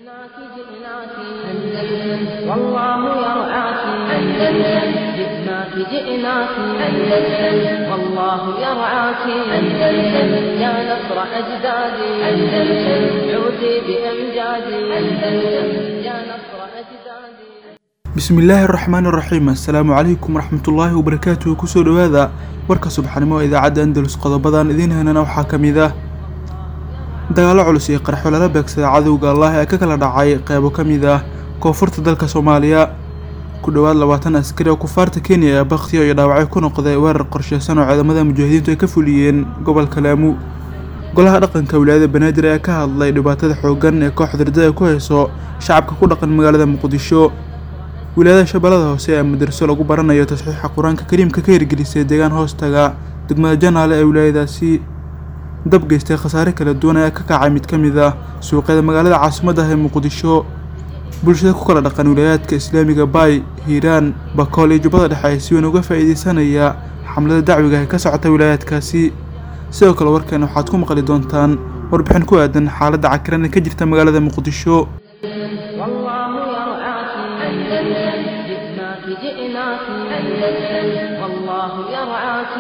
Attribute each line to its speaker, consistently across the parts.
Speaker 1: جئناك جئناك أندلس والله يرعاك أندلس جئناك جئناك أندلس والله يرعاك أندلس يا نصر أجدادي أندلس عودي بأمجادي أندلس يا نصر أجدادي
Speaker 2: bismillaahi araxmaan iraxiim assalaamu calaykum waraxmatullaahi wabarakaatuhu kusoo dhowaada warka subaxnimo ee idaacadda andalus qodobadan idiin henana waxaa ka mid ah dagaalo culus iyo qarxo lala beegsada cadowga allah ee ka kala dhacay qeybo ka mid ah koonfurta dalka soomaaliya ku dhowaad labaatan askari oo kufaarta kenya ee bakhtiyo iyo dhaawacyo ku noqday weerar qorsheysan oo ciidamada mujaahidiintu ay ka fuliyeen gobolka laamu golaha dhaqanka wilaayada banaadir ayaa ka hadlay dhibaatada xooggan ee kooxda ridada ku hayso shacabka ku dhaqan magaalada muqdisho wilaayada shabeellada hoose ee madarso lagu baranayo tasxiixa qur-aanka kariimka ka hirgelisay deegaan hoostaga degmada janaale ee wilaayadaasi dab geystay khasaare kala duwan ayaa ka kacay mid ka mid ah suuqyada magaalada caasimadda ah ee muqdisho bulshada ku kala dhaqan wilaayaadka islaamiga baay hiiraan bakool iyo jubbada dhexe ay si weyn uga faa'iideysanaya xamlada dacwiga ee ka socota wilaayaadkaasi sidoo kale warkan waxaad ku maqli doontaan warbixin ku aadan xaaladda cakiran ee ka jirta magaalada muqdisho
Speaker 1: والله يرعاك أندلس جئناك جئناك أندلس والله يرعاك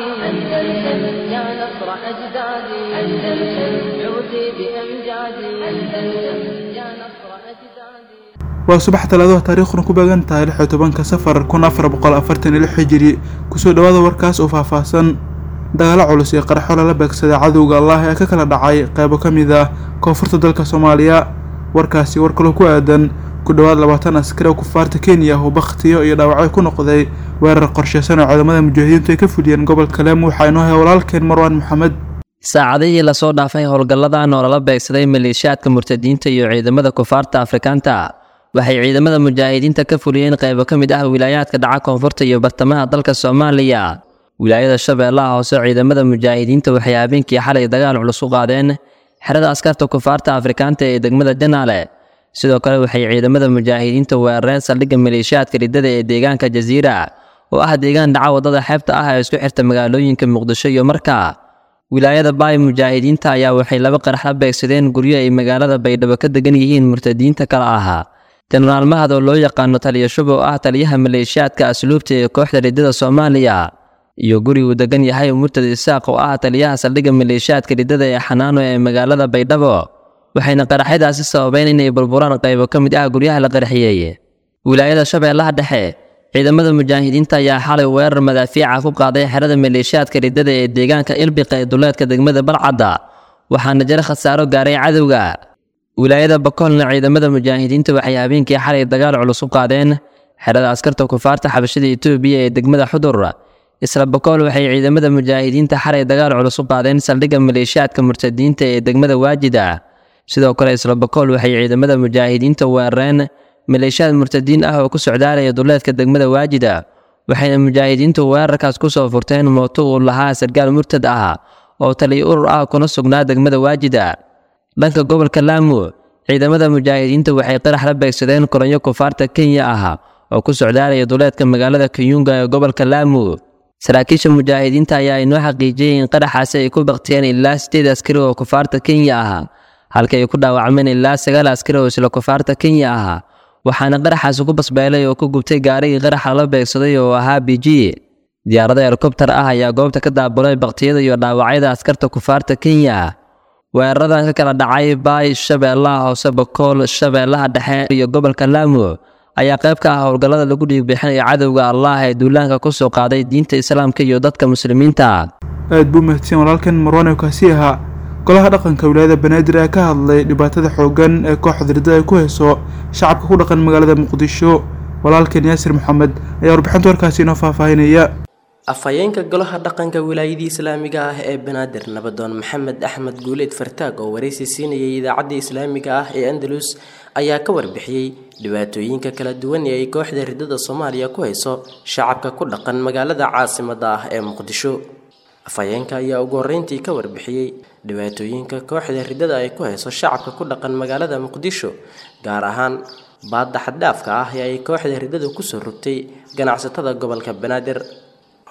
Speaker 1: أندلس يا نصر أجدادي أندلس عودي بأمجادي أندلس يا نصر أجدادي
Speaker 2: waa subax talaadaha taariikhduna ku beegan tahay lix iyo tobanka safar kun afar boqol afartan iyo lix hijiri kusoo dhowaada warkaas oo faahfaahsan dagaalo culus iyo qarxo lala beegsaday cadowga allah ee ka kala dhacay qeybo ka mid ah koonfurta dalka soomaaliya warkaasi war kaloo ku aadan ku dhowaad labaatan askari oo kufaarta kenya ah oo bakhtiyo iyo dhaawacyo ku noqday weerar qorsheysan oo ciidamada mujaahidiintu ay ka fuliyeen gobolka leemu waxaa inoo hay walaalkeen marwaan maxamed
Speaker 3: saacadihii lasoo dhaafay howlgalladan oo lala beegsaday maleeshiyaadka murtadiinta iyo ciidamada kufaarta afrikaanta waxay ciidamada mujaahidiinta ka fuliyeen qaybo ka mid ah wilaayaadka dhaca koonfurta iyo bartamaha dalka soomaaliya wilaayada shabeellaha hoose ciidamada mujaahidiinta waxay habeenkii xalay dagaal culus u qaadeen xerada askarta kufaarta afrikaanta ee degmada janaale sidoo kale waxay ciidamada mujaahidiinta weerareen saldhigga maleeshiyaadka riddada ee deegaanka jasiira oo ah deegaan dhaca waddada xeebta ah ee isku xirta magaalooyinka muqdisho iyo marka wilaayada baay mujaahidiinta ayaa waxay laba qarax la beegsadeen guryo ay magaalada baydhabo ka degan yihiin murtadiinta kale ahaa jenaraal mahad oo loo yaqaano taliya shub oo ah taliyaha maleeshiyaadka asluubta ee kooxda riddada soomaaliya iyo guri uu degan yahay murtad isaaq oo ah taliyaha saldhigga maleeshiyaadka riddada ee xanaano ee magaalada baydhabo waxayna qaraxyadaasi sababeen inay burburaan qaybo ka mid ah guryaha la qarxiyey wilaayada shabeellaha dhexe ciidamada mujaahidiinta ayaa xalay weerar madaafiica ku qaaday xerada maleeshiyaadka riddada ee deegaanka ilbiqa ee duleedka degmada balcadda waxaana jira khasaaro gaaray cadowga wilaayada bakoolna ciidamada mujaahidiinta waxay habeenkii xalay dagaal culus u qaadeen xerada askarta kufaarta xabashada etoobiya ee degmada xudur isla bakool waxay ciidamada mujaahidiinta xalay dagaal culus u qaadeen saldhigga maleeshiyaadka murtadiinta ee degmada waajida sidoo kale isla bakool waxay ciidamada mujaahidiinta weerareen maleeshiyaad murtadiin ah oo ku socdaalaya duleedka degmada waajida waxayna mujaahidiintu weerarkaas ku soo furteen mooto uu lahaa sargaal murtad ah oo taliya urur ah kuna sugnaa degmada waajida dhanka gobolka laamu ciidamada mujaahidiinta waxay qarax la beegsadeen koronyo kufaarta kenya ah oo ku socdaalaya duleedka magaalada kayunga ee gobolka laamu saraakiisha mujaahidiinta ayaa inoo xaqiijiyey in qaraxaasi ay ku baktiyeen ilaa sideed askari oo kufaarta kenya ah halka ay ku dhaawacmeen ilaa sagaal askari oo isla kufaarta kenya ah waxaana qaraxaasi ku basbeelay oo ku gubtay gaarigii qaraxa la beegsaday oo ahaa b g diyaarada helikobtar ah ayaa goobta ka daabulay baktiyada iyo dhaawacyada askarta kufaarta kenya weeraradan ka kala dhacay baay shabeellaha hoose bakool shabeellaha dhexe iyo gobolka laamu ayaa qayb ka ah howlgallada lagu dhiigbixinaya cadowga allah ee duulaanka ku soo qaaday diinta islaamka iyo dadka muslimiinta
Speaker 2: aad buu mahadsan walaalkan marwaan oo kaasi ahaa golaha dhaqanka wilaayada banaadir ayaa ka hadlay dhibaatada xooggan ee kooxda ridada ay ku hayso shacabka ku dhaqan magaalada muqdisho walaalkan yaasir maxamed ayaa warbixinta warkaasi inoo faahfaahinaya
Speaker 4: afhayeenka golaha dhaqanka wilaayadii islaamiga ah ee banaadir nabadoon maxamed axmed guuleed fartaag oo waraysi siinayay idaacadda islaamiga ah ee andalus ayaa ka warbixiyey dhibaatooyinka kala duwan ee ay kooxda ridada soomaaliya ku hayso shacabka ku dhaqan magaalada caasimada ah ee muqdisho afhayeenka ayaa ugu horreyntii ka warbixiyey dhibaatooyinka kooxda ridada ay ku hayso shacabka ku dhaqan magaalada muqdisho gaar ahaan baadda xaddhaafka ah ee ay kooxda ridada kusoo rogtay ganacsatada gobolka banaadir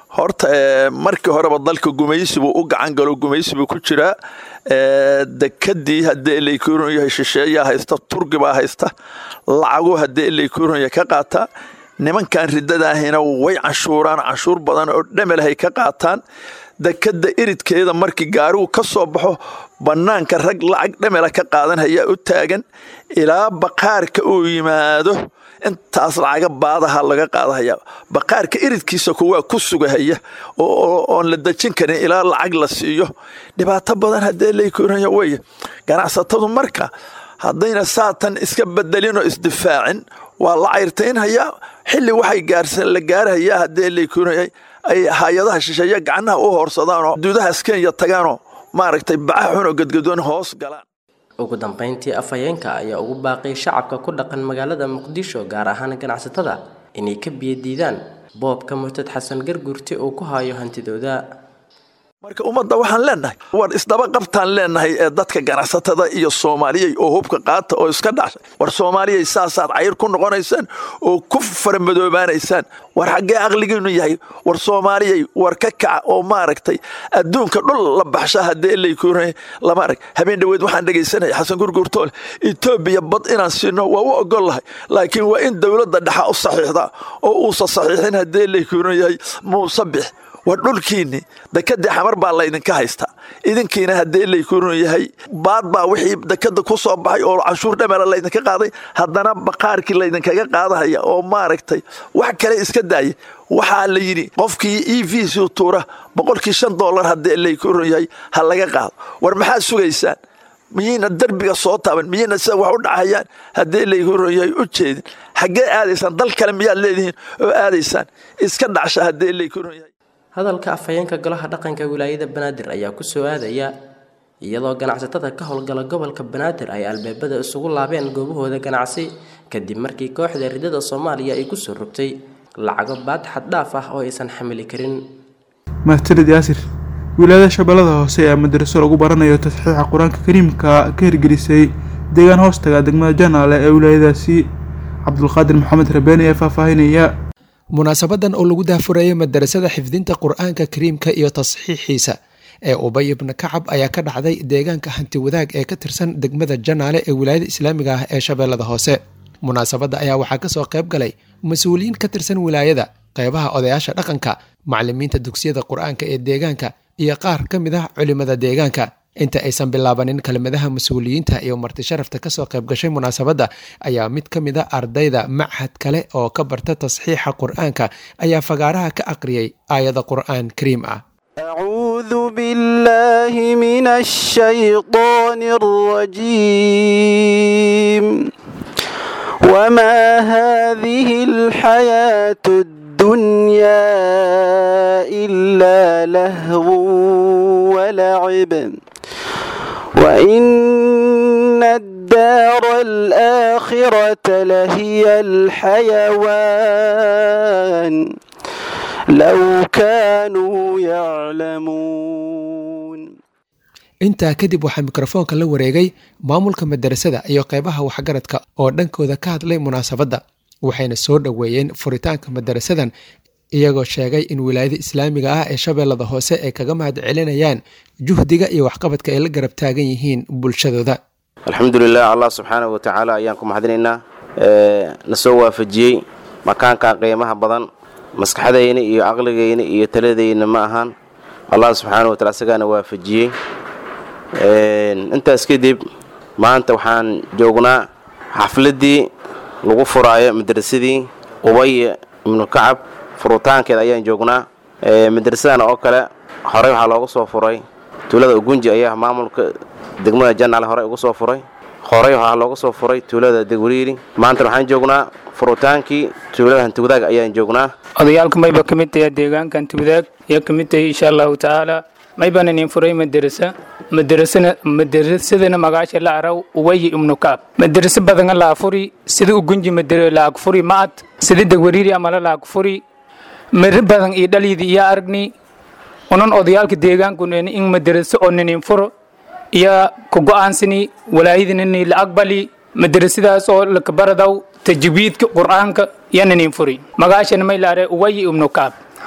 Speaker 5: horta markii horeba dalka gumaysibuu u gacan galo gumaysibuu ku jiraa dekadii haddii elaykuuron yahay shisheeyaa haysta turgibaa haysta lacagu haddii elaykuuron yahay ka qaataa nimankan riddadaahina way canshuuraan canshuur badan oo dhamelahay ka qaataan dekadda iridkeeda markii gaarigu ka soo baxo bannaanka rag lacag dhamela ka qaadan hayaa u taagan ilaa baqaarka uu yimaado intaas lacaga baadaha laga qaadahayaa baqaarka iridkiisa kuwaa ku sugahaya oon la dejin karin ilaa lacag la siiyo dhibaato badan haddee laykuuranya weye ganacsatadu marka haddayna saatan iska bedelinoo isdifaacin waa la cayrtaynhayaa xilli waxay la gaarhayaa haddee laykuuranya ay hay-adaha shisheeye gacnaha u hoorsadaanoo duudahaas kenya tagaanoo maaragtay bacaha xunoo gadgadoon hoos galaan
Speaker 4: ugu dambeyntii afhayeenka ayaa ugu baaqay shacabka ku dhaqan magaalada muqdisho gaar ahaan ganacsatada inay ka biyadiidaan boobka murtad xasan gargurti uu ku hayo hantidooda
Speaker 5: marka ummadda waxaan leenahay war isdaba qabtaan leenahay ee dadka ganacsatada iyo soomaaliyay oo hubka qaata oo iska dhashay war soomaaliyay saasaad cayr ku noqonaysaan oo ku faramadoobaanaysaan war xaggee aqligiinu yahay war soomaaliyay war ka kaca oo maaragtay adduunka dhul la baxsha haddee laykuuna lama arag habeen dhoweed waxaan dhegaysanaya xasan gurgurtoole etoobiya bad inaan siino waa u ogol lahay laakiin waa in dowladda dhexa u saxiixdaa oo uusa saxiixin haddee laykuuna yahay muuse bix war dhulkiinni dekadii xamar baa laydinka haystaa idinkiina haddee laykuunu yahay baad baa wixii dekada ku soo baxay oo canshuur dhamela laydinka qaaday haddana baqaarkii laydinkaga qaadahaya oo maaragtay wax kale iska daaya waxaa la yidhi qofkii e v c tuura boqolkii shan dollar haddee laykuunu yahay ha laga qaado war maxaad sugaysaan miyayna derbiga soo taaban miyayna sida wax u dhacayaan haddii laykuunu yahay u jeedin xaggee aadaysaan dal kale miyaad leedihiin oo aadaysaan iska dhacsha haddee laykuunu yahay
Speaker 4: hadalka afhayeenka golaha dhaqanka wilaayada banaadir ayaa ku soo aadaya iyadoo ganacsatada ka howlgala gobolka banaadir ay albaabada isugu laabeen goobahooda ganacsi kadib markii kooxda ridada soomaaliya ay kusoo rogtay lacago baad xaddhaaf ah oo aysan xamili karin
Speaker 2: mahadsanid yaasir wilaayada shabeellada hoose ee madaraso lagu baranayo tasxiixa qur-aanka kariimka ka hirgelisay deegaan hoostaga degmada janaale ee wilaayadaasi cabdulqaadir maxamed rabeeni ee faahfaahinaya
Speaker 6: munaasabadan oo lagu daahfurayay madarasada xifdinta qur-aanka kariimka iyo tasxiixiisa ee ubay ibna kacab ayaa ka dhacday deegaanka hanti wadaag ee ka tirsan degmada janaale ee wilaayada islaamiga ah ee shabeellada hoose munaasabadda ayaa waxaa kasoo qayb galay mas-uuliyiin ka tirsan wilaayada qeybaha odayaasha dhaqanka macalimiinta dugsiyada qur-aanka ee deegaanka iyo qaar ka mid ah culimada deegaanka inta aysan bilaabanin kelmadaha mas-uuliyiinta iyo marti sharafta kasoo qayb gashay munaasabadda ayaa mid ka mid a ardayda machad kale oo ka barta tasxiixa qur-aanka ayaa fagaaraha ka aqriyay aayada qur-aan kariim ah
Speaker 7: أعوذ بالله من الشيطان الرجيم وما هذه الحياة الدنيا إلا لهو ولعب وإن الدار الآخرة لهي الحيوان لو كانوا يعلمون
Speaker 6: intaa kadib waxaa mikrofoonka la wareegay maamulka madarasada iyo qeybaha waxgaradka oo dhankooda ka hadlay munaasabadda waxayna soo dhoweeyeen furitaanka madarasadan iyagoo sheegay in wilaayada islaamiga ah ee shabeellada hoose ay kaga mahad celinayaan juhdiga iyo waxqabadka ay la garab taagan yihiin bulshadooda
Speaker 8: alxamdulilah allah subxaanahu watacaala ayaan ku mahadinaynaa na soo waafajiyey makaankan qiimaha badan maskaxdayna iyo caqligayna iyo taladayna ma ahaan allah subxaanahu watacala isagaana waafajiyey intaas kadib maanta waxaan joognaa xafladdii lagu furaayo madrasadii ubay ibnu kacab furitaankeeda ayaan joognaa madrasadan oo kale horey waxaa looga soo furay tuulada ugunji ayaa maamulka degmada janaale horey uga soo furay horey waxaa looga soo furay tuulada degwariiri maanta waxaan joognaa furutaankii tuulada hantiwadaag ayaan joognaa
Speaker 9: odayaalka mayba ka mid tahay deegaanka hantiwadaag ayaa ka mid tahay insha allahu tacaala maybaan inin furay madarasa madarasana madarasadana magaasha la araw uwayi ibnu kaab madaraso badana laag furi sida ugunji madara laag furi ma'ad sida degwariiri amala laag furi mari badan iyo dhalyidi iyo aragni unan odayaalka deegaankun in madaraso oo ninin furo iyo ku go'aansani walaayadinini la aqbali madarasadaas oo lakabaradaw tajwiidka qur'aanka iyo ninin furi magaashana may laare uwayi ibnu kaab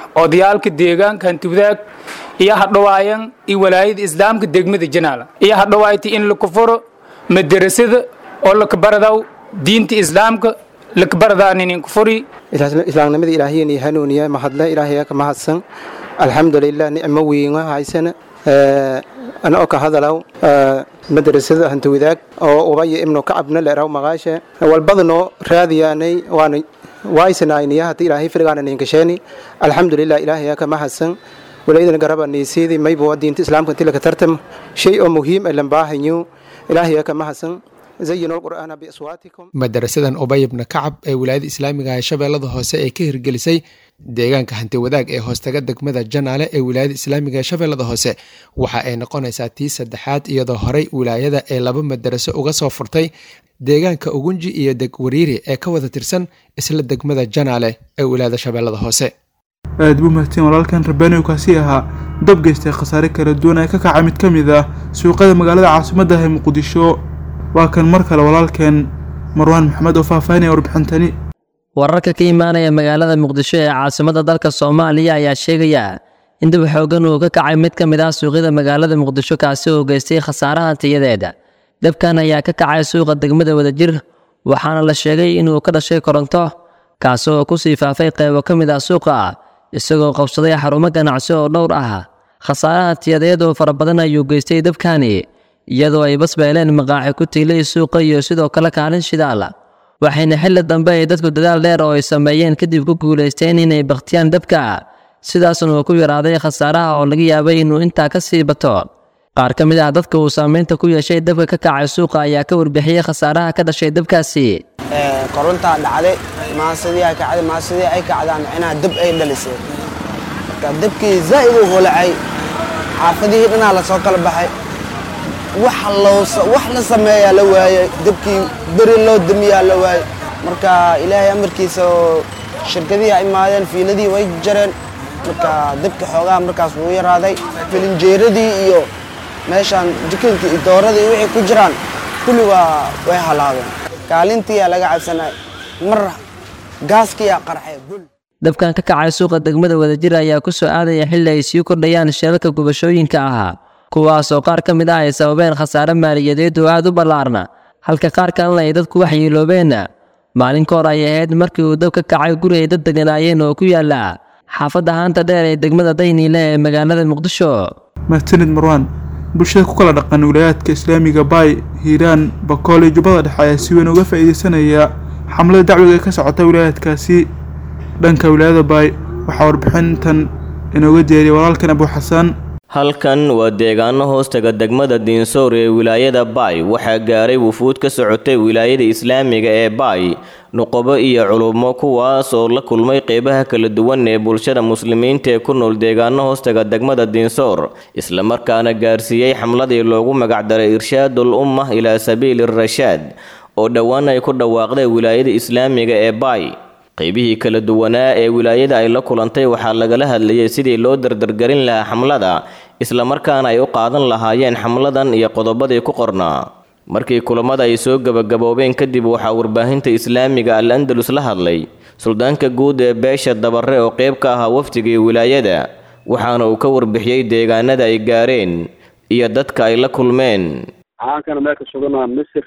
Speaker 9: odayaalka deegaanka hantiwadaag iyo hadhawaayan iyo walaayada islaamka degmada janaala iyo hadhawaayta in la kufuro madarasada oo lakabaradaw diinta islaamka lakabaradaanin kufuri
Speaker 10: islaamnimada ilaahiyani hanuuniya mahadle ilaahaya ka mahadsan alxamdulilah nicmo weyna haysana ana oo ka hadalaw madrasada hantiwadaag oo ubaya ibnu kacabna leeraw maqaashe walbadanoo raadiyaanay waana waaysanaayniya haddii ilaahay firgaana ninkasheeni alxamdulilah ilaahaya ka mahadsan walaydana garaba niisiidi maybo diinta islaamka intii laka tartam shay oo muhiim ay lambaahanyo ilaahaya ka mahadsan
Speaker 6: madarasadan ubay ibna kacab ee wilaayada islaamiga ee shabeellada hoose ee ka hirgelisay deegaanka hanti wadaag ee hoostaga degmada janaale ee wilaayada islaamiga ee shabeellada hoose waxa ay noqonaysaa tii saddexaad iyadoo horey wilaayada ee laba madaraso uga soo furtay deegaanka ugunji iyo degwariiri ee ka wada tirsan isla degmada janaale ee wilaayada shabeellada hoose
Speaker 2: aad buu mahadsan walaalkan rabbaaniw kaasi ahaa dab geystay khasaare kala duwan ee ka kaca mid ka mid ah suuqada magaalada caasimadda ee muqdisho waa kan mar kale walaalkeen marwaan maxamed oo faahfaahinaya warbixintani
Speaker 3: wararka ka imaanaya magaalada muqdisho ee caasimadda dalka soomaaliya ayaa sheegaya in dib xoogan uu ka kacay mid ka mid ah suuqyada magaalada muqdisho kaasi oo geystay khasaaraha tiyadeeda dabkan ayaa ka kacay suuqa degmada wadajir waxaana la sheegay inuu ka dhashay koronto kaasi oo kusii faafay qaybo ka mid ah suuqa isagoo qabsaday xarumo ganacsi oo dhowr ah khasaaraha tiyadeed oo fara badan ayuu geystay dabkani iyadoo ay basbeeleen maqaaci ku tiilay suuqa iyo sidoo kale kaalin shidaal waxayna xilli dambe ay dadku dadaal dheer oo ay sameeyeen kadib ku guulaysteen inay bakhtiyaan dabka sidaasna uu ku yaraaday khasaaraha oo laga yaabay inuu intaa ka sii bato qaar ka mid ah dadka uu saameynta ku yeeshay dabka ka kacay suuqa ayaa ka warbixiyey khasaaraha ka dhashay dabkaasi
Speaker 11: korontaa dhacday maasidii ay kacday maasidii ay kacdaan micnaha dab ay dhalisay marka dabkii zaa'id u holacay xaafadihii dhanaa la soo kala baxay wax la sameeyaa la waayey dabkii beri loo damiyaa la waayey marka ilaahay amarkiisa oo shirkadihii ay imaadeen fiiladii way jareen marka dabki xoogaha markaas wuu yaraaday filinjeeradii iyo meeshaan jikinkii iyo dooradii wixii ku jiraan kulli waa way halaabeen kaalintiiyaa laga cabsanay mar gaaskiyaa qarxay bul
Speaker 3: dabkan ka kacay suuqa degmada wadajir ayaa ku soo aadaya xilli ay sii kordhayaan sheelka gubashooyinka ahaa kuwaasoo qaar ka mid ah ay sababeen khasaare maaliyadeed oo aad u ballaarna halka qaar kalena ay dadku waxyeeloobeen maalin ka hor ay ahayd markii uu dab ka kacay guri ay dad deganaayeen oo ku yaala xaafadda haanta dheer ee degmada dayniile ee magaalada muqdisho
Speaker 2: mahadsanid marwaan bulshada ku kala dhaqan wilayaadka islaamiga baay hiiraan bakool iyo jubbada dhexe ayaa si weyn uga faa'iidaysanaya xamlada dacwiga ee ka socota wilaayaadkaasi dhanka wilaayada baay waxaa warbixintan inooga diyaariyay walaalkan abuuxasaan
Speaker 12: halkan waa deegaano hoostaga degmada diinsoor ee wilaayada baay waxaa gaaray wufuud ka socotay wilaayada islaamiga ee baay nuqobo iyo culummo kuwaas oo la kulmay qeybaha kala duwan ee bulshada muslimiinta ee ku nool deegaano hoostaga degmada diinsoor islamarkaana gaarsiiyey xamladii loogu magacdaray irshaadul umma ilaa sabiili rashaad oo dhowaan ay ku dhawaaqday wilaayada islaamiga ee baay qaybihii kala duwanaa ee wilaayada ay la kulantay waxaa lagala hadlayay sidii loo dardargarin lahaa xamlada islamarkaana ay u qaadan lahaayeen xamladan iyo qodobadii ku qornaa markii kulamada ay soo gebagaboobeen kadib waxaa warbaahinta islaamiga al andalus la hadlay suldaanka guud ee beesha dabare oo qeyb ka ahaa wafdigii wilaayada waxaana uu ka warbixiyey deegaanada ay gaareen iyo dadka ay la kulmeen
Speaker 13: waxaankana meelka suganaa misir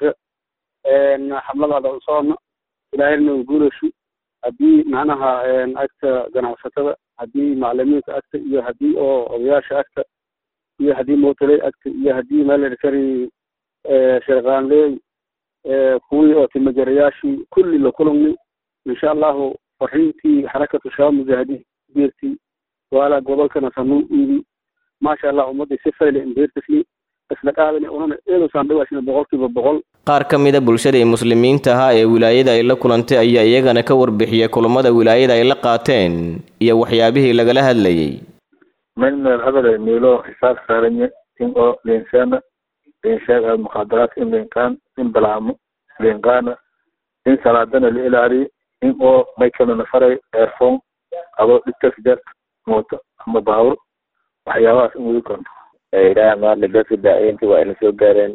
Speaker 13: xamladaada usoona ilaahayna guulashu haddii macnaha agta ganacsatada haddii macalimiinta agta iyo haddii oo odayaasha agta iyo haddii mootoley agta iyo haddii meelarkari sharqaanleey kuwii oo timajarayaashii kulli la kulumnay insha allahu fariintii xarakatu shabaab mujaahidiin beertii waala gobolkana sanuu iidi maasha allah ummadii si fayle imbeertisli isla qaadani unana eedusaan dhawaashina boqolkiiba boqol
Speaker 12: qaar ka mida bulshadii muslimiinta ahaa ee wilaayada ay la kulantay ayaa iyagana ka warbixiyay kulamada wilaayada ay la qaateen iyo waxyaabihii lagala hadlayay
Speaker 14: من من هذا ميلو حساب سارني إن أو الإنسان الإنسان المخدرات إن الإنسان إن بلعمو الإنسان إن سلادنا الإلاري إن أو ما يكون نفري إيرفون أو التسجيل موت أما باور وحيوات إن يكون
Speaker 15: ilaaha maadle dadka daaciinta waa ina soo gaareen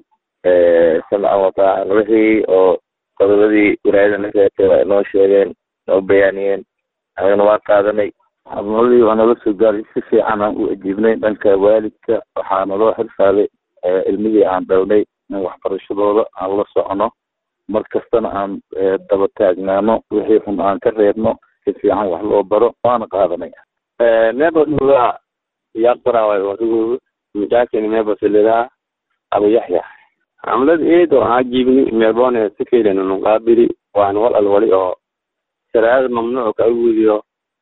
Speaker 15: samcan wataacan wixii oo qodobadii wilaayada na sheegtay waa inoo sheegeen noo bayaaniyeen anagana waa qaadanay xamladii waa nala soo gaaray si fiican aan u ajiibnay dhanka waalidka waxaa naloo xirsaaday ilmihii aan dhalnay in waxbarashadooda aan la socono mar kastana aan daba taagnaano wixii xun aan ka reebno si fiican wax loo baro waana qaadanay
Speaker 16: nebo dhugaa yaqbaraaway wadigooda mijaakini nebo silidaa aba yaxya xamlad eed oo aan jiibni meelboone sikaylen nuqaabiri waan wal al wali oo sharaacada mamnuuc ka awudiyo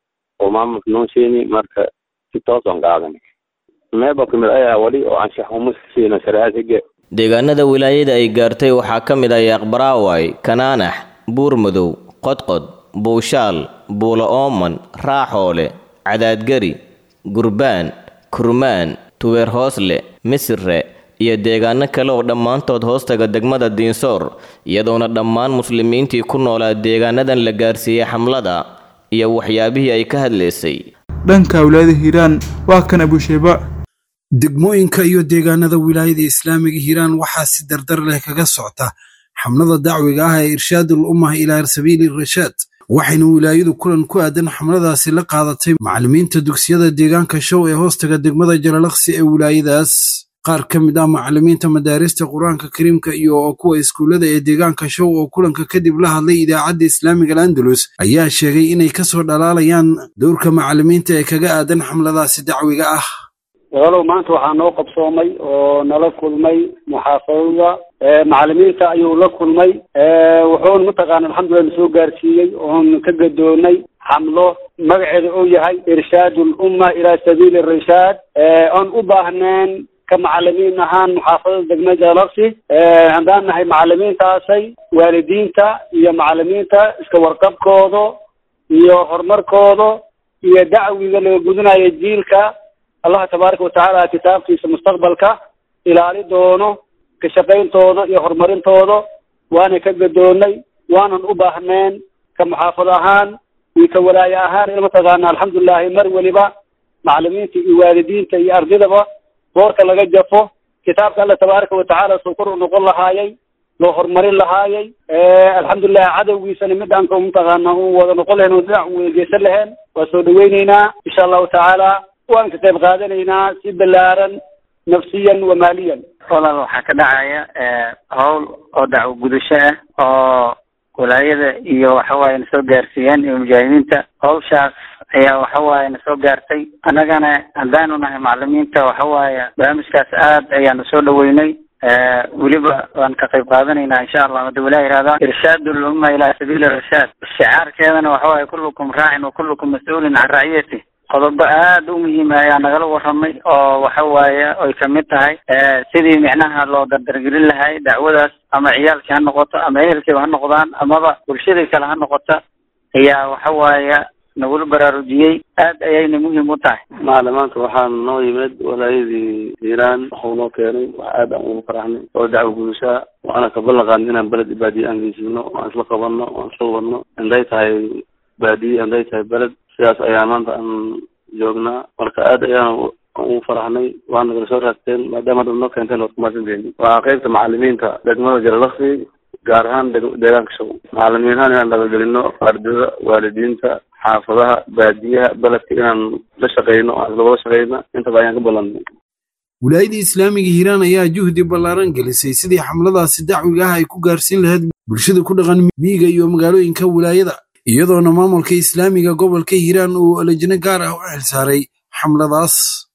Speaker 16: oo maamulka noo sheeni marka si tooson qaadanay meebo kamid ayaa wali oo anshax uma siino sharaacad hige
Speaker 12: deegaanada wilaayada ay gaartay waxaa ka mid ah yaaqbaraaway kanaanax buurmadow qodqod buushaal buulo ooman raaxoole cadaadgari gurbaan kurmaan tubeer hoosle misire iyo deegaano kale oo dhammaantood hoostaga degmada diinsoor iyadoona dhammaan muslimiintii ku noolaa deegaanadan la gaarsiiyey xamlada iyo waxyaabihii ay ka hadlaysay
Speaker 2: dhanka wilaayada hiiraan waa kan abusheeba
Speaker 17: degmooyinka iyo deegaanada wilaayada islaamiga hiiraan waxaa si dardar leh kaga socta xamlada dacwiga ah ee irshaadul ummah ilaa sabiili rashaad waxayna wilaayadu kulan ku aadan xamladaasi la qaadatay macallimiinta dugsiyada deegaanka show ee hoostaga degmada jalalaqsi ee wilaayadaas qaar ka mid ah macallimiinta madaarista qur-aanka kariimka iyo kuwa iskuullada ee deegaanka show oo kulanka kadib la hadlay idaacadda islaamiga alandalus ayaa sheegay inay kasoo dhalaalayaan dowrka macallimiinta ee kaga aadan xamladaasi dacwiga ah
Speaker 13: walaalow maanta waxaa noo qabsoomay oo nala kulmay muxaafadada macallimiinta ayuu la kulmay wuxuuna mataqaana alxamdulilah na soo gaarsiiyey oon ka gadoonay xamlo magaceeda uu yahay irshaad lumma ilaa sabiili rashaad oon u baahneen ka macalimiin ahaan muxaafadada degmada jalaqsi haddaan nahay macalimiintaasay waalidiinta iyo macalimiinta iska warqabkooda iyo horumarkooda iyo dacwiga laga gudanayo jiilka allah tabaaraka watacaala kitaabkiisa mustaqbalka ilaali doono ka shaqayntooda iyo horumarintooda waana ka gadoonay waanan u baahneen ka muxaafad ahaan iyo ka walaaye ahaan in mataqaana alxamdulilahi mar weliba macalimiinta iyo waalidiinta iyo ardidaba boorka laga jafo kitaabka alla tabaaraka watacaala suu kor u noqon lahaayay loo horumarin lahaayay alxamdulilah cadowgiisana midaan ka mataqaana u wada noqon lahayn oo dhinac weegeysan laheen waa soo dhaweyneynaa insha allahu tacaala waan ka qayb qaadanaynaa si balaaran nafsiyan wa maaliyan
Speaker 18: walaal waxaa ka dhacaya howl oo dacwo gudasho ah oo walaayada iyo waxawaaye na soo gaarsiiyeen iyo mujaahidiinta hawshaas ayaa waxawaaye na soo gaartay annagana haddaanu nahay macalimiinta waxawaaye barnaamijkaas aad ayaanu soo dhaweynay weliba waan ka qayb qaadanaynaa insha allah hadda walaa yihahda irshaad lumma ilaa sabiili rashaad shicaarkeedana waxawaaye kullukum raacin wa kullukum mas-uulin can raciyati qodobo aad u muhiima ayaa nagala waramay oo waxa waaye ay kamid tahay sidii micnaha loo dardargelin lahay dacwadaas ama ciyaalkii ha noqoto ama ehelkiiba ha noqdaan amaba bulshadii kale ha noqota ayaa waxa waaye nagula baraarujiyey aad ayayna muhiim u tahay
Speaker 16: macalimaanta waxaa noo yimid walaayadii hiiraan waxuu noo keenay wax aad aan ugu faraxnay oo dacwo gudashaa waana ka ballan qaadnay inaan beled baadiye aan geysino aan isla qabanno aan isla wadno inday tahay baadiye inday tahay beled sidaas ayaa maanta aan joognaa marka aad ayaan ugu faraxnay waa nagala soo raagteen maadaama dad noo keenteen waad kumaadsanteeni waa qeybta macalimiinta degmada jalalaqsi gaar ahaan deegaanka show macalimiin ahaan inaan dhabagelino ardada waalidiinta xaafadaha baadiyaha beledka inaan la shaqeyno aan isla wada shaqeyna intaba ayaan ka ballanay
Speaker 17: wilaayadii islaamiga hiiraan ayaa juhdi ballaaran gelisay sidii xamladaasi dacwiga ah ay ku gaarsiin lahayd bulshada ku dhaqan miyiga iyo magaalooyinka wilaayada iyadoona maamulka islaamiga gobolka hiiraan uu lajno gaar ah u xilsaaray xamladaas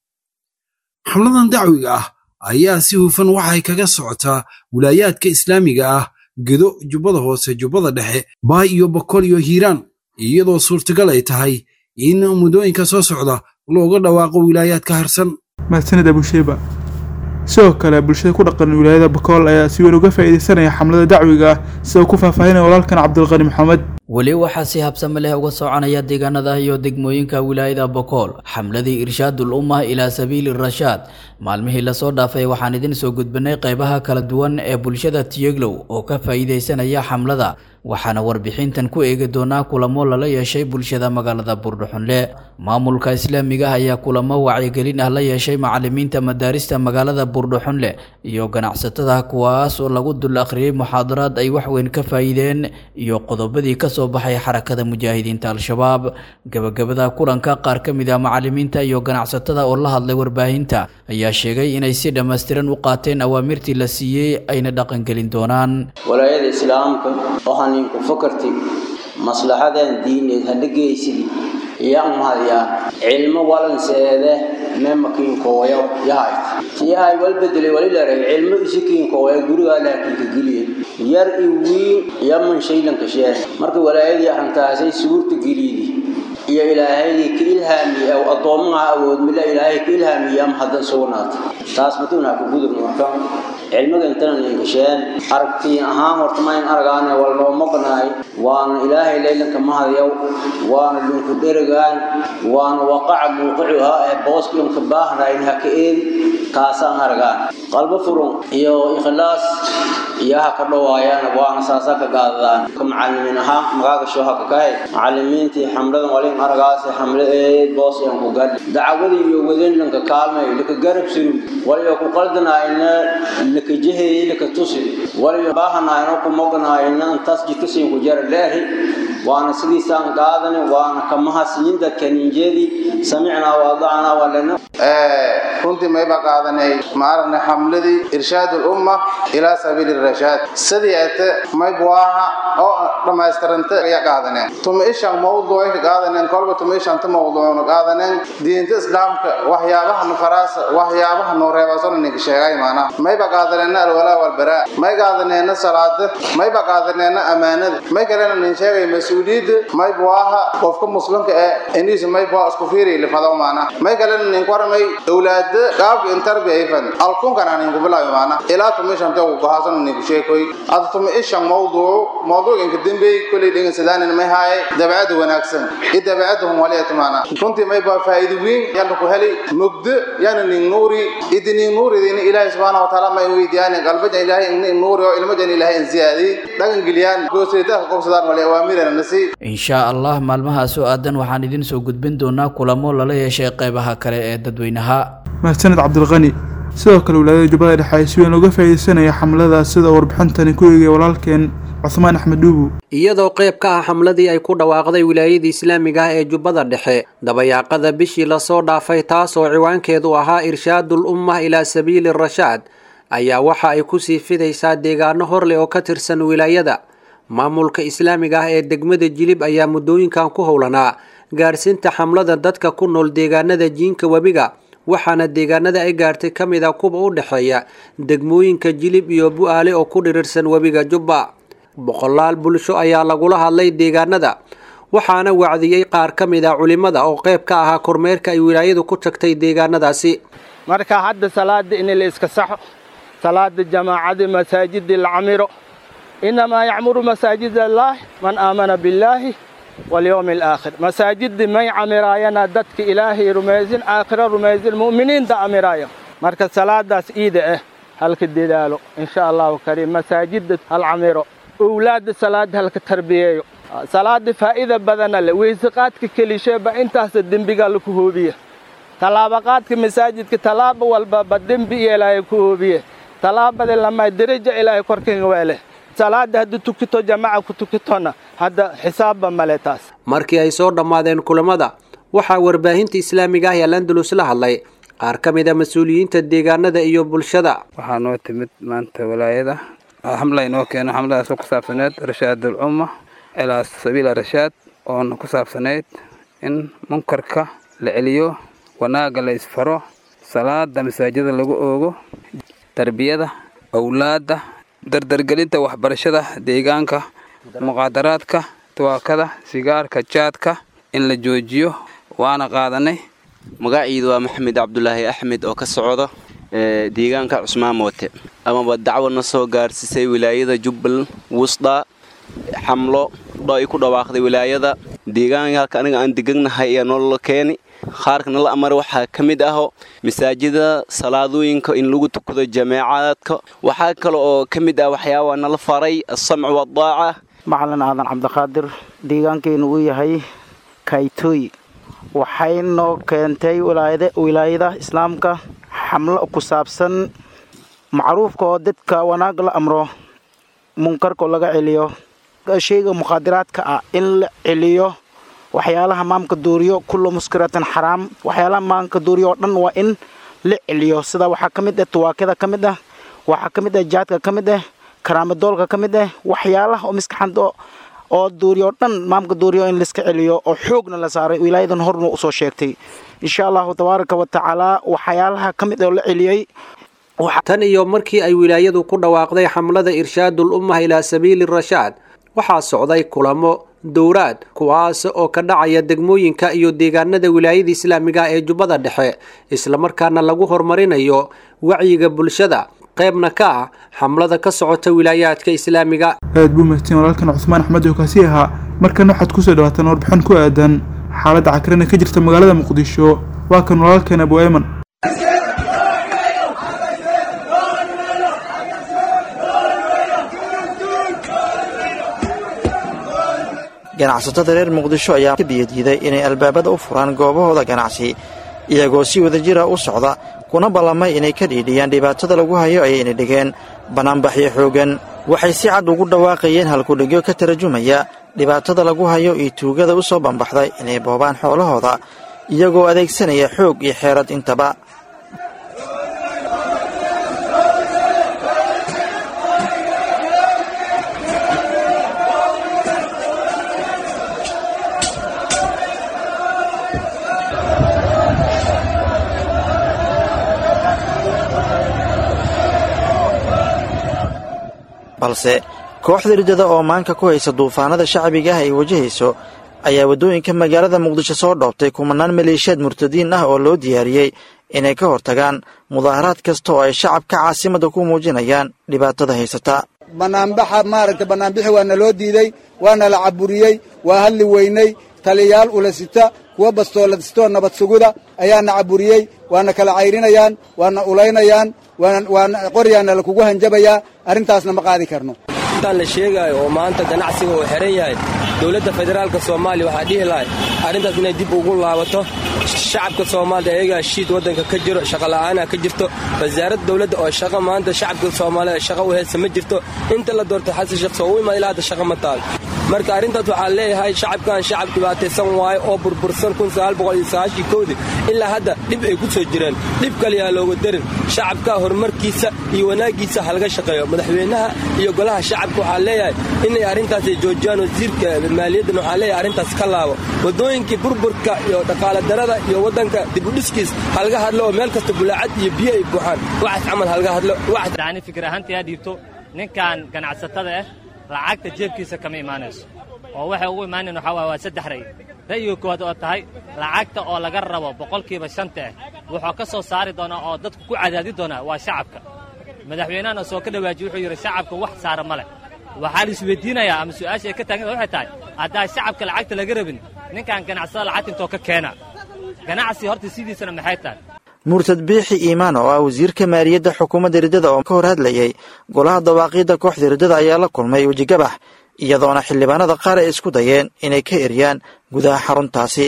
Speaker 17: xamladan dacwiga ah ayaa si hufan waxay kaga socotaa wilaayaadka islaamiga ah gedo jubbada hoose jubbada dhexe baay iyo bokol iyo hiiraan iyadoo suurtagal ay tahay in muddooyinka soo socda looga dhawaaqo wilaayaadka harsan
Speaker 2: mahadsanid abusheeba sidoo kale bulshada ku dhaqan wilaayada bakool ayaa si weyn uga faa'iidaysanaya xamlada dacwiga ah sida ku faahfaahinaya walaalkan cabdulqani maxamed
Speaker 19: weli waxaa si habsame leh uga soconaya deegaanada iyo degmooyinka wilaayada bokool xamladii irshaadul ummah ilaa sabiili rashaad maalmihii lasoo dhaafay waxaan idin soo gudbinay qeybaha kala duwan ee bulshada tiyeglow oo ka faa'iidaysanaya xamlada waxaana warbixintan ku eegi doonaa kulamo lala yeeshay bulshada magaalada buurdhuxunle maamulka islaamiga ah ayaa kulamo wacyigelin ah la yeeshay macalimiinta madaarista magaalada buurdhuxunle iyo ganacsatada kuwaas oo lagu dul akhriyey muxaadaraad ay waxweyn ka faa'iideen iyo qodobadii ka kasoo baxay xarakada mujaahidiinta al-shabaab gabagabada kulanka qaar ka mid ah macalimiinta iyo ganacsatada oo la hadlay warbaahinta ayaa sheegay inay si dhammaystiran u qaateen awaamirtii la siiyey ayna dhaqangelin doonaan
Speaker 20: walaayada islaamka waxaan idinku fakarti maslaxadan diineed hadha geysidi yaa mahadyaa cilmo walanseede memakiinkooyo yahay yahay wal bedelay walilaray cilmo isikiinkooya gurigaa laakiinka geliya yar i wiin yaman shaylanka sheen marka walaayadii arrintaasay suurta geliydi iyo ilaahay ka ilhaamiye aw addoomaha awood mila ilaahay ka ilhaamiye ama haddan sugnaata taas maduunaa ku gudub marka cilmiga intana ninkasheen aragtiin ahaan horta mayn aragaane wal noo maqnaay waana ilaahay laylanka mahadyaw waana linku dherigaan waana waqaca muuqicuhaa ee booskiyonka baahnayn ha ka eedi taasaan aragaan qalbo furun iyo ikhlaas iyo ha ka dhawaayaan waana saasaa ka gaadadaan ka macalimiin ahaan magaaga shooha ka kahay macalimiintii xamladan walin aragaasi xamle eed boosyan ku gadhi dacwadii iyo wadinlanka kaalmay laka garab suru waliyo ku qaldanaayna laka jehey laka tusi waliyo baahanaayna ku moganaayna intaas jidka siin ku jara leehi waana sidiisaan qaadani waana kamahasiyin dadka ninjeedii samicnaa waadacnaa walana
Speaker 21: runtii mayba qaadanay maaragna xamladii irshaad ulumma ilaa sabiili rashaad sidii ate maybuaha oo dhammaystiranta ayaa qaadaneen tuma ishan mawduucay ka qaadaneen kolba tuma ishanta mawduucna qaadaneen diinta islaamka waxyaabaha nufaraasa waxyaabaha noo reebasona ninka sheegay maana mayba qaadaneena alwalaa walbaraa may qaadaneena salaada mayba qaadaneena amaanada may kalena nin sheegay mas-uuliyadda maybuaha qofka muslimka ee iniisa maybua isku fiiriy lifado maana may kalena nin waramay awlaada qaabka intarbi ayfan alkunkana ninku bilaabi maana ilaa tuma ishanta ugu gohaasana ninku sheekoy ada tuma ishan mawduucu mawduuc inka dembey kolay dhegan sadaanin may haaye dabeecada wanaagsan iyo dabeecada humwaliyata maana runtii may baa faa'iido weyn yalla ku heli mugdo yana nin nuuri idi nin nuuridina ilaahay subxaana wa tacaala may weydiiyaan qalbajan ilaahay nin nuuri oo ilmajan ilaahay in ziyaadi dhagan geliyaan goosaytaha qobsadaan wali awaamirana nasi
Speaker 19: inshaa allah maalmahaas oo aadan waxaan idin soo gudbin doonaa kulamo lala yeeshay qeybaha kale ee dadweynaha
Speaker 2: mahadsaned cabdilqani sidoo kale wilaayada jubbada dhexe ay si weyn uga faa'iidaysanaya xamladaas sida warbixintani ku eegaya walaalkeen cuthmaan axmed dhuubu
Speaker 22: iyadoo qayb ka ah xamladii ay ku dhawaaqday wilaayadii islaamiga ah ee jubbada dhexe dabayaaqada bishii lasoo dhaafay taas oo ciwaankeedu ahaa irshaadul ummah ilaa sabiili rashaad ayaa waxa ay kusii fidaysaa deegaano horleh oo ka tirsan wilaayada maamulka islaamiga ah ee degmada jilib ayaa muddooyinkan ku howlanaa gaarsiinta xamlada dadka ku nool deegaanada jiinka webiga waxaana deegaanada ay gaartay ka mid a kuwa u dhexeeya degmooyinka jilib iyo bu-aale oo ku dhirirsan webiga jubba boqolaal bulsho ayaa lagula hadlay deegaanada waxaana wacdiyey qaar ka mid ah culimada oo qayb ka ahaa kormeerka ay wilaayadu ku tagtay deegaanadaasi
Speaker 23: marka hadda salaada in la iska saxo salaada jamaacadii masaajidii la camiro inamaa yacmuru masaajid allaah man aamana billaahi walyowmi alaakhir masaajidii may camiraayana dadka ilaahay rumaysin aakhiro rumaysin mu'miniinta camiraayo marka salaadaas iida ah halka dadaalo insha allahu kariim masaajida hal camiro owlaadda salaada halka tarbiyeeyo salaada faa'iida badana leh weyseqaadka kelisheeba intaasa dembigaa laku hoobiye tallaabaqaadka masaajidka tallaaba walbaba dembi ilaahay ku hoobiye tallaabada lama deraja ilaahay korkaga weeleh salaada haddii tukito jamaca ku tukitona hadda xisaabba male taas
Speaker 22: markii ay soo dhammaadeen kulamada waxaa warbaahinta islaamiga ah ee landalus la hadlay qaar ka mid a mas-uuliyiinta deegaanada iyo bulshada
Speaker 24: waxaa noo timid maanta walaayada xamla inoo keeno xamladaasoo ku saabsaneed rashaadul umma ilaa sabiila rashaad oona ku saabsanayd in munkarka la celiyo wanaagga la isfaro salaada masaajida lagu oogo tarbiyada awlaadda dardargelinta waxbarashada deegaanka muqaadaraadka tuwaakada sigaarka jaadka in la joojiyo waana qaadanay
Speaker 25: magaciidu waa maxamed cabdulaahi axmed oo ka socda deegaanka cusmaan moote amaba dacwadna soo gaarsiisay wilaayada jubbal wusda xamlo ay ku dhawaaqday wilaayada deegaanka halka aniga aan deganahay ayaa nolola keeni qaarkana la amara waxaa ka mid aho masaajida salaadooyinka in lagu tukado jameecaadka waxaa kale oo ka mid ah waxyaabaa nala faray asamcu waddaaca
Speaker 26: macalin aadan cabdiqaadir deegaankeenu uu yahay kaytooy waxay noo keentay wilaayada islaamka xamlo ku saabsan macruufka oo dadka wanaag la amro munkarka laga celiyo shayga mukhaadiraadka ah in la celiyo waxyaalaha maamka duuriyo kullu muskiratin xaraam waxyaalaha maamka duuriyo oo dhan waa in la celiyo sida waxaa ka mid ah tuwaakada ka mid ah waxaa ka mid ah jaadka ka mid ah karaamadoolka ka mid ah waxyaalaha oo miskaxanta oo duuriyo o dhan maamka duuriyo in laiska celiyo oo xoogna la saaray wilaayadan horna usoo sheegtay insha allahu tabaaraka wa tacaala waxyaalaha ka mid oo la celiyey
Speaker 22: tan iyo markii ay wilaayadu ku dhawaaqday xamlada irshaadul ummah ilaa sabiili rashaad waxaa socday kulamo dowraad kuwaas oo ka dhacaya degmooyinka iyo deegaanada wilaayada islaamiga ee jubbada dhexe islamarkaana lagu horumarinayo wacyiga bulshada qaybna ka ah xamlada ka socota wilaayaadka islaamiga
Speaker 2: aad buu mahadsan walaalkan cusmaan axmed oo kaasi ahaa markana waxaad kusoo dhawaataan warbixin ku aadan xaaladda cakrana ka jirta magaalada muqdisho waa kan walaalkan abu ayman
Speaker 1: ganacsatada reer muqdisho ayaa ka biyadiiday inay albaabada u furaan goobahooda ganacsi iyagoo si wadajira u socda kuna ballamay inay ka dhiidhiyaan dhibaatada lagu hayo ayayna dhigeen bannaanbaxyo xooggan waxay si cad ugu dhawaaqayeen halkudhigyo ka tarjumaya dhibaatada lagu hayo iyo tuugada u soo bambaxday inay boobaan xoolahooda iyagoo adeegsanaya xoog iyo xeerad intaba balse kooxda riddada oo maanka ku haysa duufaanada shacbiga ah ay wajahayso ayaa waddooyinka magaalada muqdisho soo dhoobtay kumanaan maleeshiyaad murtadiin ah oo loo diyaariyey inay ka hortagaan mudaaharaad kasta oo ay shacabka caasimadda ku muujinayaan dhibaatada haysata
Speaker 4: banaanbaxa maaragta banaanbixi waa naloo diidey waana la caburiyey waa hadli weynay taliyayaal ulasita kuwa bastooladistoo nabad suguda ayaana caburiyey waana kala cayrinayaan waana ulaynayaan waana qoryaana lakugu hanjabayaa arrintaasna ma qaadi karno
Speaker 5: intaan la sheegaayo oo maanta ganacsiga uu xihan yahay dowladda federaalka soomaaliya waxaa dhihi lahay arrintaas inay dib ugu laabato shacabka soomaalida ayagaa shiid waddanka ka jiro shaqola'aana ka jirto wasaaradda dowladda oo shaqa maanta shacabka soomaalida shaqa u haysa ma jirto inta la doorto xasan sheekh soo u imaad ilaa hadda shaqa ma taal marka arrintaas waxaa leeyahay shacabkan shacab dhibaataysan waayo oo burbursan kudii ilaa hadda dhib ay ku soo jireen dhib kaliyaa looga darin shacabka horumarkiisa iyo wanaaggiisa halaga shaqeeyo madaxweynaha iyo golaha shacabka waxaa leeyahay inay arrintaas ay joojiyaan wasiirka maaliyaddan waxaa leeyahay arrintaas ka laabo waddooyinkii burburka iyo dhaqaale darada iyo waddanka dibudhiskiis halaga hadlo oo meel kasta bulaacad iyo biyo ay buuxaan waxaas camal halaga hadlo
Speaker 7: ani fikir ahaantii aad dhiibto ninkan ganacsatada ah lacagta jeebkiisa kama imaanayso oo waxay ugu imaanayn waxaa waay waa saddex ray ra'yiga koowaad oo tahay lacagta oo laga rabo boqolkiiba shanta ah wuxuu ka soo saari doonaa oo dadku ku cadaadi doonaa waa shacabka madaxweynahana soo ka dhawaajiye wuxuu yidhi shacabka wax saara ma leh waxaa la isweydiinayaa ama su'aasha ay ka taagan waxay tahay haddaa shacabka lacagta laga rabin ninkan ganacsada lacagta intoo ka keena ganacsi horta sidiisana maxay tahay
Speaker 1: murtad biixi iimaan oo ah wasiirka maaliyadda xukuumadda riddada oo ka hor hadlayey golaha dawaaqiidda kooxda riddada ayaa la kulmay wejigabax iyadoona xildhibaanada qaar ay isku dayeen inay ka eryaan gudaha xaruntaasi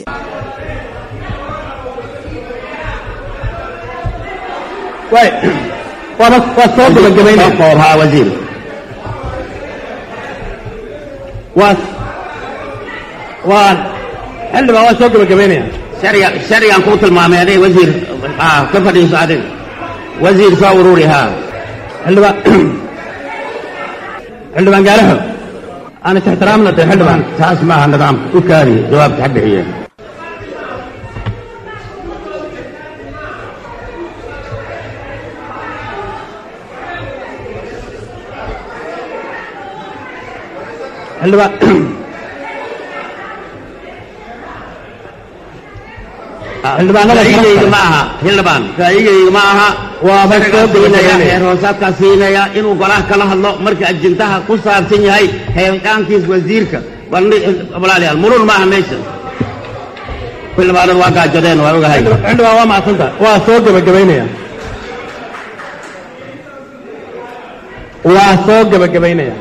Speaker 8: xildhibaan waa soo gebagabaynaya sharcigan kuu tilmaamay aday wasiir ka fadhiiso adig wasiir soo ururi haa xildhibaan xildhibaan gaalaxo aan is ixtiraamna de xildhibaan saas maaha nidaamka u kaadiye jawaabta ha bixiye xildhibaan xildhibaanada ma aha xildhibaan ra'yigayga ma aha waaba soo gelinaya heer hoosaadkaa siinaya inuu golaha kala hadlo marka ajintaha ku saabsan yahay heelqaankiis wasiirka walaalayaal murun ma aha meesha xildhibaanadu waa gaajadeen waa ogahay xildhibaan waa macsanta waa soo gebagabaynaya waa soo gebagabaynaya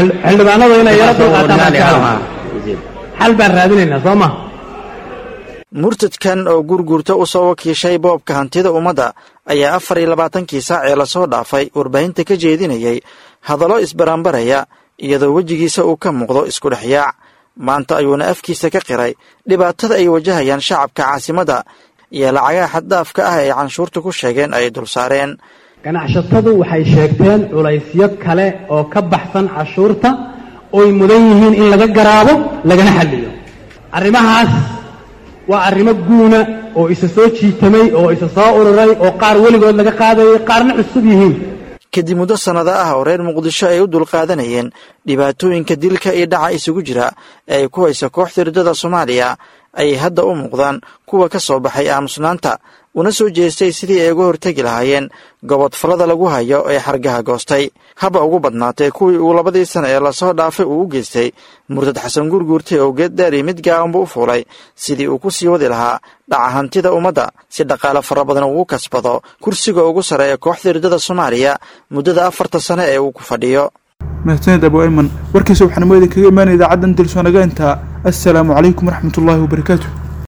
Speaker 8: xildhibaanadu inay yaro dulqaataan xal baan raadinaynaa soo ma
Speaker 1: murtadkan oo gurgurta u soo wakiishay boobka hantida ummadda ayaa afar iyo labaatankii saac ee lasoo dhaafay warbaahinta ka jeedinayay hadallo isbarambaraya iyadoo wejigiisa uu ka muuqdo isku dhexyaac maanta ayuuna afkiisa ka qiray dhibaatada ay wajahayaan shacabka caasimadda iyo lacagaha xaddaafka ah ee canshuurta ku sheegeen ay dul saareen
Speaker 3: ganacsatadu waxay sheegteen culaysyo kale oo ka baxsan cashuurta oy mudan yihiin in laga garaabo lagana xalliyo arrimahaas waa arrimo guuna oo isa soo jiitamay oo isa soo ururay oo qaar weligood laga qaadayay qaarna cusub yihiin
Speaker 1: kadib muddo sannado ah oo reer muqdisho ay u dulqaadanayeen dhibaatooyinka dilka iyo dhaca isugu jira ee ay ku hayso kooxda riddada soomaaliya ayay hadda u muuqdaan kuwa ka soo baxay aamusnaanta una soo jeestay sidii ay uga hortegi lahaayeen gobodfallada lagu hayo ee xargaha goostay haba ugu badnaatee kuwii uu labadii sana ee lasoo dhaafay uu u geystay murtad xasan gurguurtay oo geed dheer iyo mid gaabanba u fuulay sidii uu ku sii wadi lahaa dhaca hantida ummadda si dhaqaale fara badan ugu kasbado kursiga ugu sarreeya kooxda riddada soomaaliya muddada afarta sane ee uu ku fadhiyo
Speaker 2: mahadsaned abu ayman warkiisa waxaanimo idinkaga imaanaya idaacaddan dilsoonagainta assalaamu calaykum waraxmatullaahi wabarakaatu